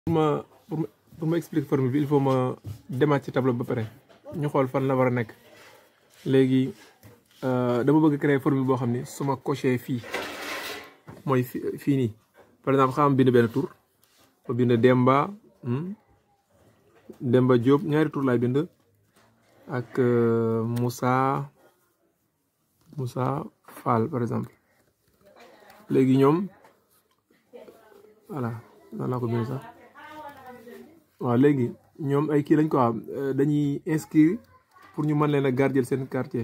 pour ma pour ma expliquer formule bi il faut ma demaat ci tableau ba pare ñu xool fan la war a nekk léegi dama bëgg créer formule boo xam ni su ma coché fii mooy fii nii par exemple xam bind benn tur ma bind Demba Demba Diop ñaari tur laay bind ak Moussa Moussa Fall par exemple léegi ñoom voilà nan laa ko bind sax waaw léegi ñoom ay kii lañ ko am dañuy inscrire pour ñu mën leen a garder seen quartier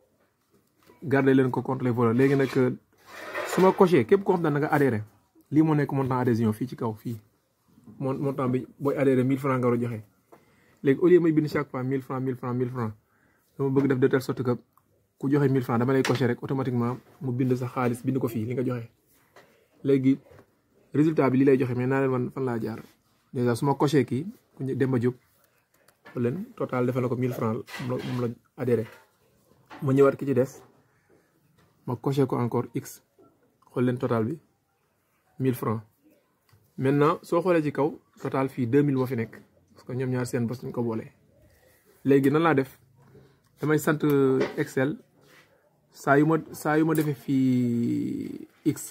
garder leen ko contre les voleurs léegi nag su ma coché képp koo xam ne da nga adhéré lii moo nekk montant adhésion fii ci kaw fii mon montant bi booy adhéré 1000 francs nga war a joxe léegi au lieu may bind chaque fois 1000 francs 1000 francs 1000 francs dama bëgg def de telle sorte que ku joxe 1000 francs dama lay coché rek automatiquement mu bind sa xaalis bind ko fii li nga joxe léegi résultat bi li lay joxe mais naa leen man fan laa jaar déjà su ma coché kii ku ñu Demba Diop leen total defal na ko 1000 francs moom la adhéré ma ñëwaat ki ci des ma coché ko encore x xool leen total bi 1000 francs maintenant soo xoolee ci kaw total fii 2000 moo fi nekk parce que ñoom ñaar seen bos ñu ko boolee léegi nan laa def damay sant Excel saa yu ma saa yu ma defee fii x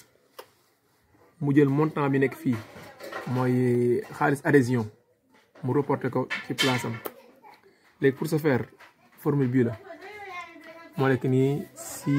mu jël montant bi nekk fii mooy xaalis adhésion mu reporté ko ci place am léegi pour ce faire formule bii la moo nekk nii si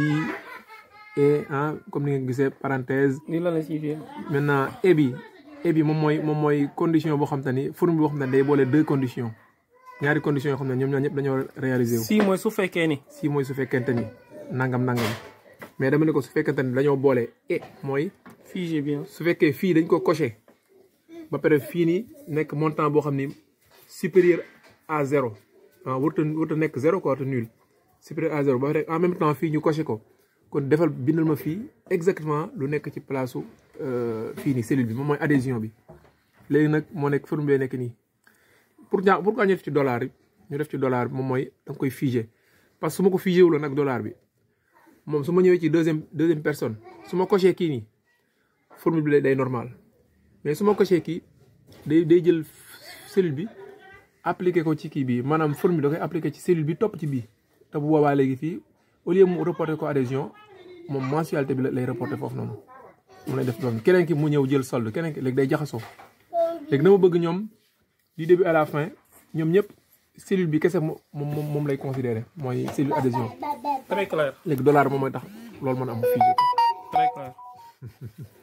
et ah comme ni nga gisee parenthèse. lii la la siy maintenant et bi et bi moom mooy moom mooy condition boo xam te ni formule boo xam ne day boole deux conditions ñaari conditions yoo xam ne ñoom ñaar ñëpp dañoo réaliser wu. si mooy su fekkee ni. si mooy su fekkente ni nangam nangam mais dama ne ko su fekkente ni dañoo boole et mooy. figé bien. su fekkee fii dañ ko coché ba pare fii nii nekk montant boo xam ni supérieur à zéro ah warut a warut a nekk zéro quoi te nul supérieur à zéro ba pare en même temps fii ñu coché ko kon defal bindal ma fii exactement lu nekk ci place su fii nii cellule bi moom mooy adhésion bi. léegi nag moo nekk formule nekk nii pour ñaa pour ñu def ci dollar yi ñu def ci dollar bi moom mooy da nga koy figé parce que su ma ko figé wuloon ak dollar bi moom su ma ñëwee ci deuxième deuxième personne su ma coché kii nii. formule bi day normal mais su ma coché kii day day jël cellule bi appliqué ko ci kii bi maanaam formule da koy appliqué ci cellule bi topp ci bii te bu boobaa léegi fii au lieu mu reporté ko adhésion moom mensualité bi lay reporté foofu noonu mu lay def loolu keneen ki mu ñëw jël solde keneen ki léegi day jaxasoo léegi dama bëgg ñoom du début à la fin ñoom ñëpp cellule bi kese moom moom lay considéré mooy cellule adhésion très clair. léegi dollar moom mooy tax loolu mën a am fii très clair.